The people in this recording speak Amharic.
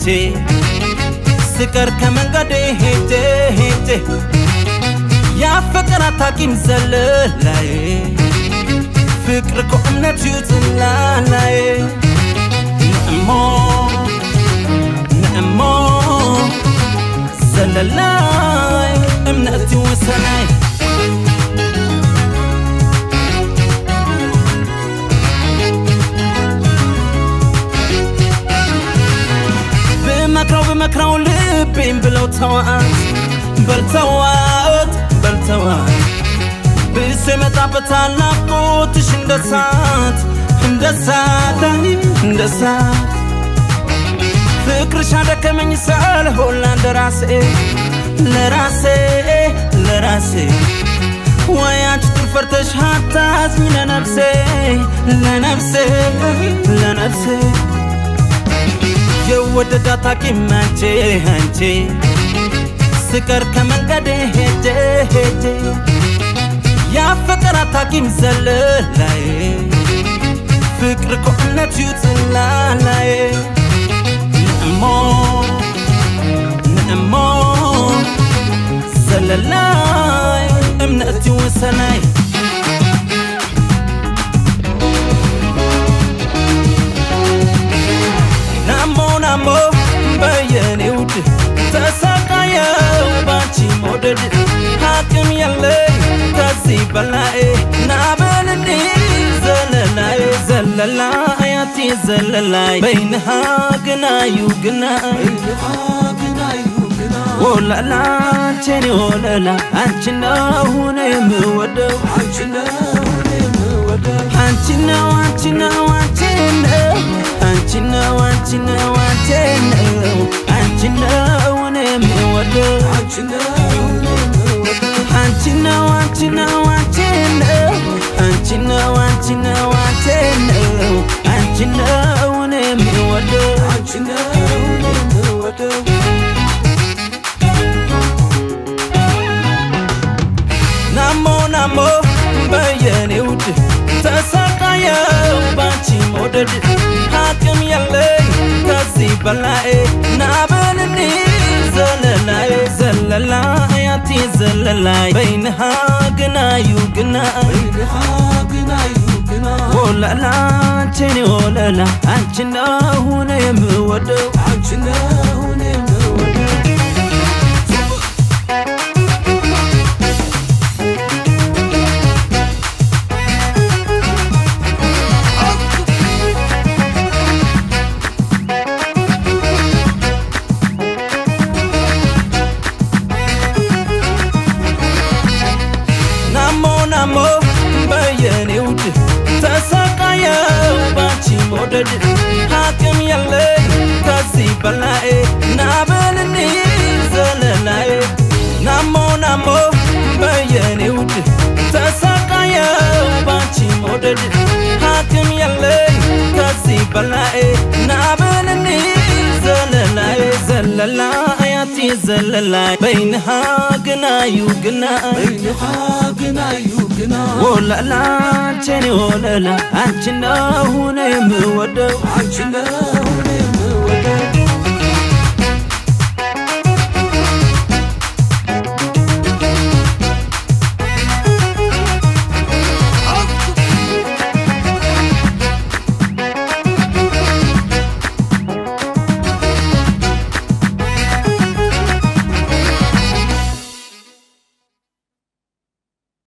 አንቺ ስቀር ከመንገዴ ሄጄ ሄጄ ያፈቀር አታቂም ዘለላዬ ፍቅር እኮ እምነት ይውጥላላዬ ንእሞ ንእሞ ዘለላይ እምነት ይወሰናይ ብመክረው ብመክረው ልቤም ብለው ተዋት በልተዋት በልተዋት ብሶ የመጣበታል ናፍቆትሽ እንደ ሳት እንደ ሳት እንደ ሳት ፍቅርሽ አደከመኝ ሳልሆን ለራሴ ለራሴ ለራሴ ወይ አንቺ ትፈርተሽ አታዝኝ ለነፍሴ ለነፍሴ ለነፍሴ የወደዳት ሐኪም አንቺ አንቺ ስቀር ከመንገዴ ሄጄ ሄጄ ያፈቀራት ሐኪም ዘለላዬ ፍቅር እኮ እምነት ይውጥላላዬ ንእሞ ንእሞ ዘለላይ እምነት ይወሰናይ ናሞ ናሞ በየኔ ውድ ተሰቃየው ባንቺ መውደድ ሐቅም የለኝ ከዚህ በላይ ናበልኒ ዘለላይ ዘለላይ አቲ ዘለላይ በይንሃ ግናዩ ግናይ ወላላ አንቺን ወለላ አንቺ እንደሆነ የምወደው አንቺ ነው አንቺ ነው አንቺ ነው አንቺ ነው አንቺ ነው አንቺ ነው አንቺ ነው አንቺ ነው እኔ የምወደው አንቺ ነው አንቺ ነው አንቺ ነው አንቺ ነው አንቺ ነው አንቺ ነው አንቺ ነው አንቺ ነው እኔ የምወደው አንቺ ነው እኔ የምወደው ናሞ ናሞ በየኔ ውድ ተሰቃየው ባንቺ መውደድ ሐቅም የለኝ ከዚህ በላይ ናበልኒ ዘለላይ ዘለላይ አቲ ዘለላይ በይንሃ ግናዩ ግናይ ወላላ አንቺን ወለላ አንቺ እንደሆነ የምወደው አንቺ እንደሆነ የምወደው ናሞ ናሞ በየኔ ውድ ተሰቃየው ባንቺ መውደድ ሐቅም የለኝ ከዚህ በላይ ናበልኒ ዘለላይ ናሞ ናሞ በየኔ ውድ ተሰቃየው ባንቺ መውደድ ሐቅም የለኝ ከዚህ በላይ ናበልኒ ዘለላይ ዘለላይ አቲ ዘለላይ በይንሃ ግናዩ ግናይ ወላላ አንቺን ወለላ አንቺ እንደሆነ የምወደው አንቺ ነው